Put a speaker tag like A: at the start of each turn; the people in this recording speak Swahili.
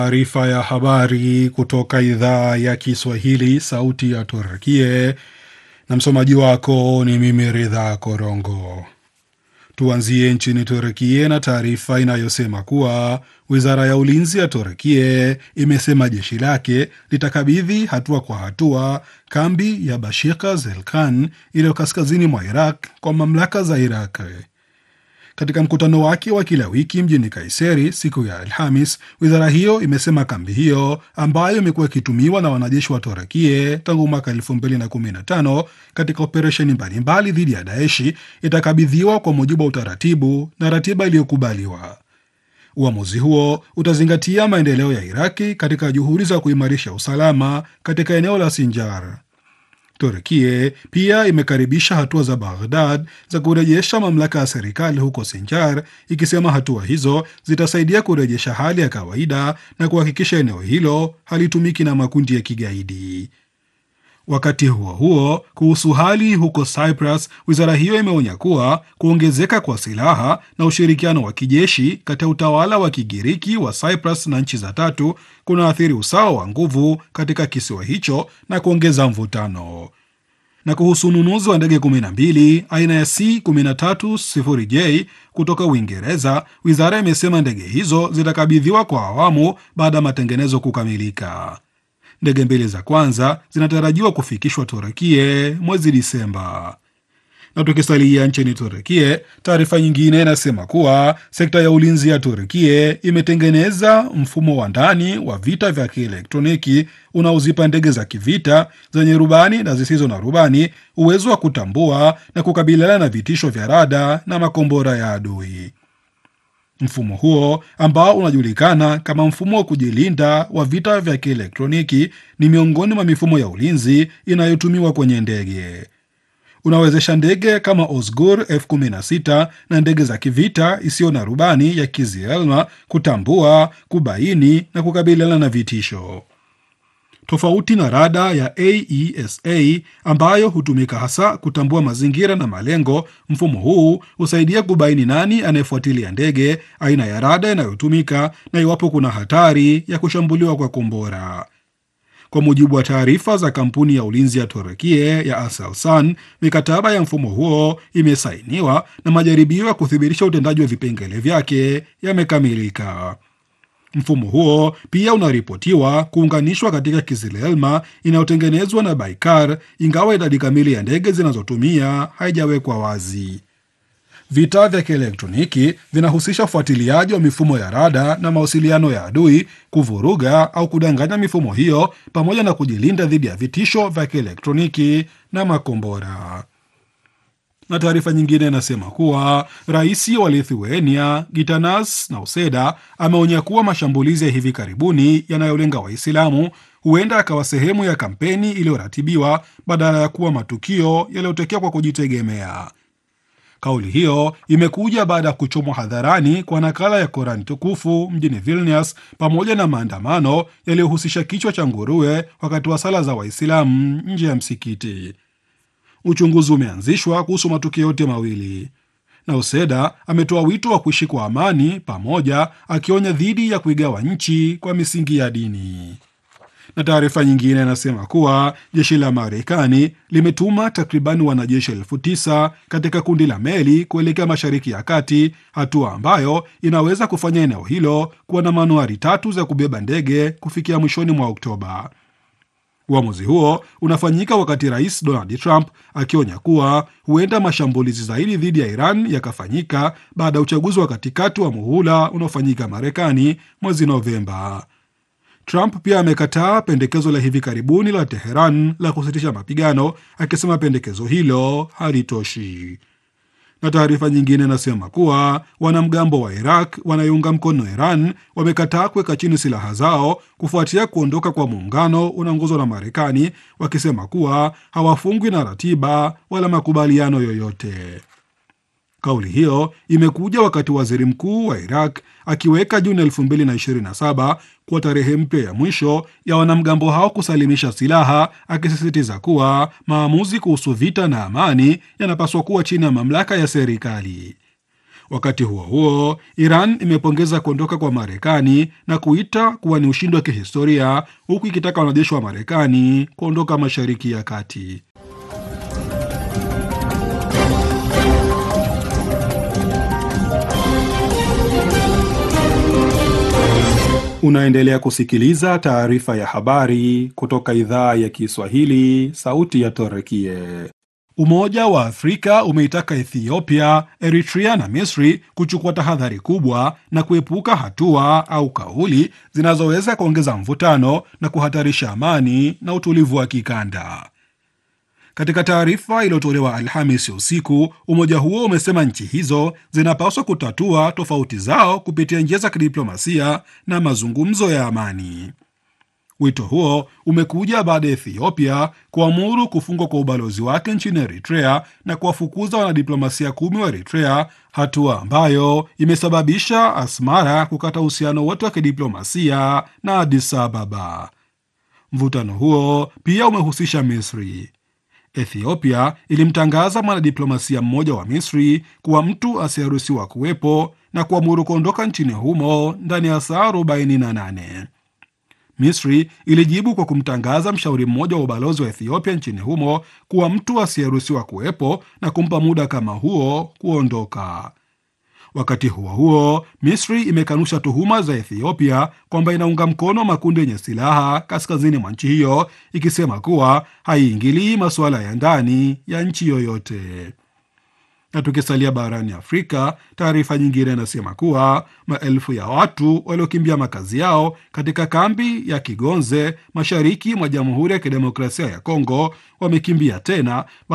A: Taarifa ya habari kutoka idhaa ya Kiswahili, sauti ya Turkie, na msomaji wako ni mimi Ridha Korongo. Tuanzie nchini Turkie na taarifa inayosema kuwa wizara ya ulinzi ya Turkie imesema jeshi lake litakabidhi hatua kwa hatua kambi ya Bashika Zelkan iliyo kaskazini mwa Iraq kwa mamlaka za Iraq. Katika mkutano wake wa kila wiki mjini Kaiseri siku ya Alhamis, wizara hiyo imesema kambi hiyo ambayo imekuwa ikitumiwa na wanajeshi wa Torakie tangu mwaka 2015 katika operesheni mbalimbali dhidi ya Daeshi itakabidhiwa kwa mujibu wa utaratibu na ratiba iliyokubaliwa. Uamuzi huo utazingatia maendeleo ya Iraki katika juhudi za kuimarisha usalama katika eneo la Sinjar. Turkie pia imekaribisha hatua za Baghdad za kurejesha mamlaka ya serikali huko Sinjar, ikisema hatua hizo zitasaidia kurejesha hali ya kawaida na kuhakikisha eneo hilo halitumiki na makundi ya kigaidi. Wakati huo huo, kuhusu hali huko Cyprus, wizara hiyo imeonya kuwa kuongezeka kwa silaha na ushirikiano wa kijeshi kati ya utawala wa Kigiriki wa Cyprus na nchi za tatu kunaathiri usawa wa nguvu katika kisiwa hicho na kuongeza mvutano. Na kuhusu ununuzi wa ndege 12 aina ya C130J kutoka Uingereza, wizara imesema ndege hizo zitakabidhiwa kwa awamu baada ya matengenezo kukamilika. Ndege mbili za kwanza zinatarajiwa kufikishwa Turekie mwezi Disemba. Na tukisalia nchini Turekie, taarifa nyingine inasema kuwa sekta ya ulinzi ya Turekie imetengeneza mfumo wa ndani wa vita vya kielektroniki unaozipa ndege za kivita zenye rubani na zisizo na rubani uwezo wa kutambua na kukabiliana na vitisho vya rada na makombora ya adui. Mfumo huo ambao unajulikana kama mfumo wa kujilinda wa vita vya kielektroniki ni miongoni mwa mifumo ya ulinzi inayotumiwa kwenye ndege. Unawezesha ndege kama Osgur F16 na ndege za kivita isiyo na rubani ya Kizielma kutambua, kubaini na kukabiliana na vitisho. Tofauti na rada ya AESA ambayo hutumika hasa kutambua mazingira na malengo, mfumo huu husaidia kubaini nani anayefuatilia ndege, aina ya rada inayotumika na iwapo kuna hatari ya kushambuliwa kwa kombora. Kwa mujibu wa taarifa za kampuni ya ulinzi ya Turekie ya Aselsan, mikataba ya mfumo huo imesainiwa na majaribio ya kuthibitisha utendaji wa vipengele vyake yamekamilika. Mfumo huo pia unaripotiwa kuunganishwa katika Kizilelma inayotengenezwa na Baikar, ingawa idadi kamili ya ndege zinazotumia haijawekwa wazi. Vita vya kielektroniki vinahusisha ufuatiliaji wa mifumo ya rada na mawasiliano ya adui, kuvuruga au kudanganya mifumo hiyo, pamoja na kujilinda dhidi ya vitisho vya kielektroniki na makombora na taarifa nyingine inasema kuwa rais wa Lithuania Gitanas Nauseda ameonya kuwa mashambulizi ya hivi karibuni yanayolenga Waislamu huenda akawa sehemu ya kampeni iliyoratibiwa badala ya kuwa matukio yaliyotokea kwa kujitegemea. Kauli hiyo imekuja baada ya kuchomwa hadharani kwa nakala ya Korani tukufu mjini Vilnius pamoja na maandamano yaliyohusisha kichwa cha nguruwe wakati wa sala za Waislamu nje ya msikiti. Uchunguzi umeanzishwa kuhusu matukio yote mawili. Nauseda ametoa wito wa kuishi kwa amani pamoja, akionya dhidi ya kuigawa nchi kwa misingi ya dini. Na taarifa nyingine inasema kuwa jeshi la Marekani limetuma takribani wanajeshi elfu tisa katika kundi la meli kuelekea Mashariki ya Kati, hatua ambayo inaweza kufanya eneo hilo kuwa na manuari tatu za kubeba ndege kufikia mwishoni mwa Oktoba. Uamuzi huo unafanyika wakati rais Donald Trump akionya kuwa huenda mashambulizi zaidi dhidi ya Iran yakafanyika baada ya uchaguzi wa katikati wa muhula unaofanyika Marekani mwezi Novemba. Trump pia amekataa pendekezo la hivi karibuni la Teheran la kusitisha mapigano, akisema pendekezo hilo halitoshi. Na taarifa nyingine inasema kuwa wanamgambo wa Iraq wanayounga mkono Iran wamekataa kuweka chini silaha zao kufuatia kuondoka kwa muungano unaongozwa na Marekani, wakisema kuwa hawafungwi na ratiba wala makubaliano yoyote. Kauli hiyo imekuja wakati waziri mkuu wa Iraq akiweka Juni 2027 kuwa tarehe mpya ya mwisho ya wanamgambo hao kusalimisha silaha, akisisitiza kuwa maamuzi kuhusu vita na amani yanapaswa kuwa chini ya mamlaka ya serikali. Wakati huo huo, Iran imepongeza kuondoka kwa Marekani na kuita kuwa ni ushindi wa kihistoria, huku ikitaka wanajeshi wa Marekani kuondoka Mashariki ya Kati. Unaendelea kusikiliza taarifa ya habari kutoka idhaa ya Kiswahili, sauti ya Torekie. Umoja wa Afrika umeitaka Ethiopia, Eritrea na Misri kuchukua tahadhari kubwa na kuepuka hatua au kauli zinazoweza kuongeza mvutano na kuhatarisha amani na utulivu wa kikanda. Katika taarifa iliyotolewa Alhamisi usiku, umoja huo umesema nchi hizo zinapaswa kutatua tofauti zao kupitia njia za kidiplomasia na mazungumzo ya amani. Wito huo umekuja baada ya Ethiopia kuamuru kufungwa kwa ubalozi wake nchini Eritrea na kuwafukuza wanadiplomasia kumi wa Eritrea, hatua ambayo imesababisha Asmara kukata uhusiano wote wa kidiplomasia na Addis Ababa. Mvutano huo pia umehusisha Misri. Ethiopia ilimtangaza mwanadiplomasia mmoja wa Misri kuwa mtu asiyeruhusiwa kuwepo na kuamuru kuondoka nchini humo ndani ya saa 48. Misri ilijibu kwa kumtangaza mshauri mmoja wa ubalozi wa Ethiopia nchini humo kuwa mtu asiyeruhusiwa kuwepo na kumpa muda kama huo kuondoka. Wakati huo huo, Misri imekanusha tuhuma za Ethiopia kwamba inaunga mkono makundi yenye silaha kaskazini mwa nchi hiyo, ikisema kuwa haiingilii masuala ya ndani ya nchi yoyote. Na tukisalia barani Afrika, taarifa nyingine inasema kuwa maelfu ya watu waliokimbia makazi yao katika kambi ya Kigonze mashariki mwa Jamhuri ya Kidemokrasia ya Kongo wamekimbia tena